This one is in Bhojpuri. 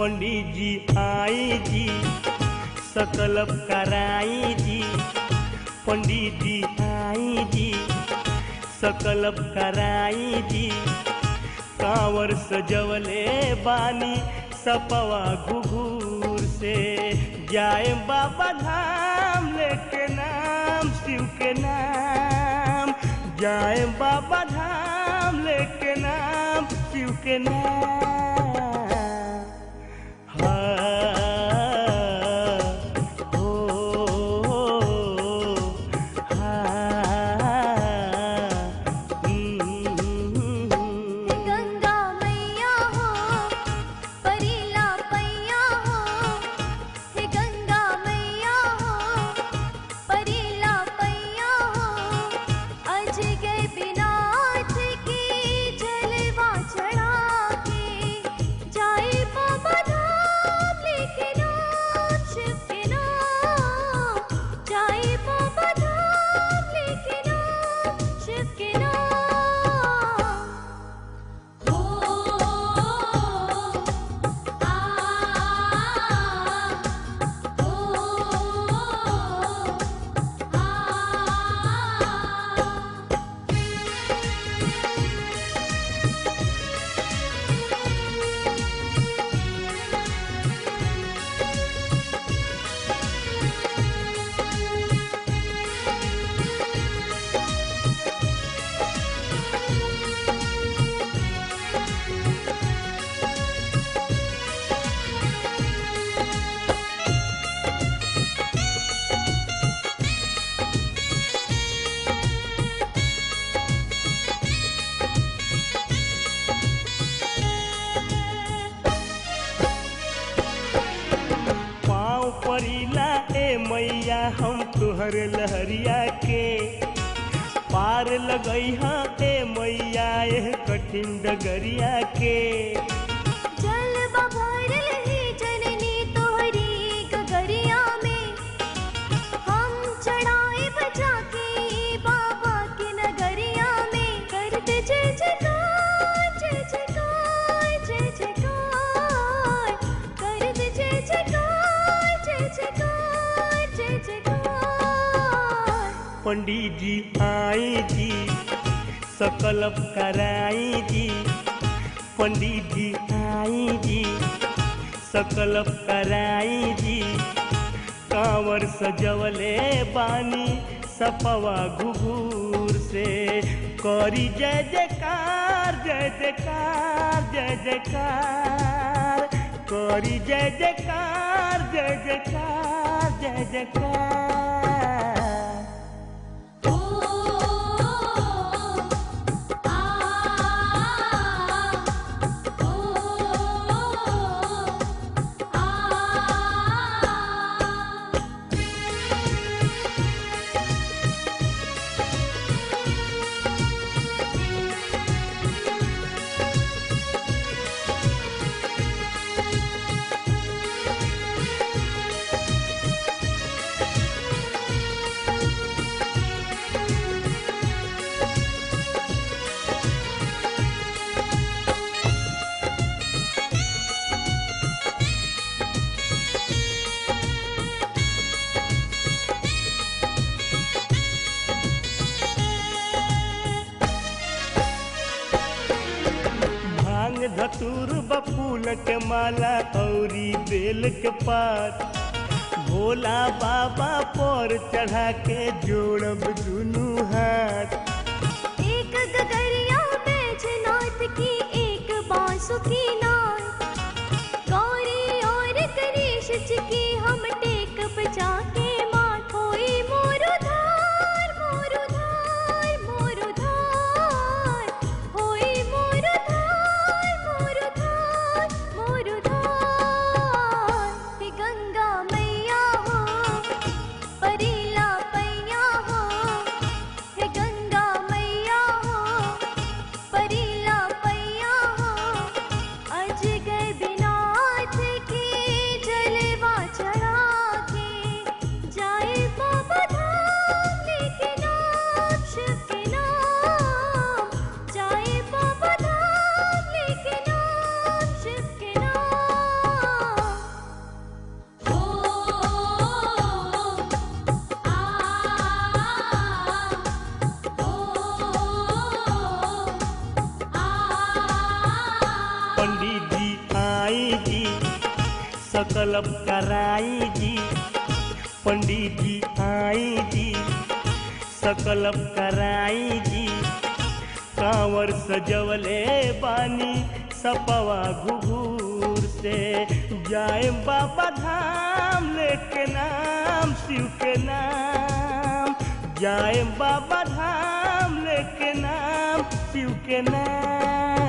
पंडित जी आई जी सकलब कराई जी पंडित जी आई जी सकलब कराई जी कांवर सजवले बानी सपवा घुघूर से जाए बाबा धाम लेके नाम शिव के नाम जाए बाबा धाम लेके नाम शिव के नाम हाँ, ओ, हाँ, हम्म। गंगा मैया हो परीला पैया हो हे गंगा मैया हो परीला पैया हो अज गए बिनाथ की जलवा चढ़ा के जाए बाबा धाम लेके नाम शिव के नाम जाए बाबा धाम लेके नाम शिव के नाम हो आ हो आ पाँव परिला ए मैया हम तुहर लहरिया के पार लगई हाँ ए मैया एह कठिन डगरिया के जल बभर लही जननी तोहरी गगरिया में हम चढ़ाए बजा के बाबा की नगरिया में करते जय जयकार जय जयकार जय जयकार करते जय जयकार जय जयकार जय जयकार पंडित जी आई जी सकलब कराई जी पंडित जी आई जी सकलब कराई जी कांवर सजवले बानी सपवा घुघूर से करी जय जयकार जय जयकार जय जयकार करी जय जयकार जय जयकार जय जयकार ओ आ ओ आ भांग धतूर बफूल के माला औरी बेल के पात भोला बाबा पर चढ़ा के जोड़ब दुनू हाथ एक गगरिया बैजनाथ की एक बांसुरी नाथ गौरी और गणेश जी की हम टेक बजा के माथ होई मोरु धार मोरु धार मोरु धार होई मोरु धार मोरु धार मोरु धार हे गंगा मैया हो परीला पैया हो हे गंगा मैया हो परीला पैया हो अज गए बिनाथ की जलवा चढ़ा सकलब कराई जी पंडित जी आई जी सकलब कराई जी कांवर सजवले बानी सपवा घुघूर से जाए बाबा धाम लेके नाम शिव के नाम जाए बाबा धाम लेके नाम शिव के नाम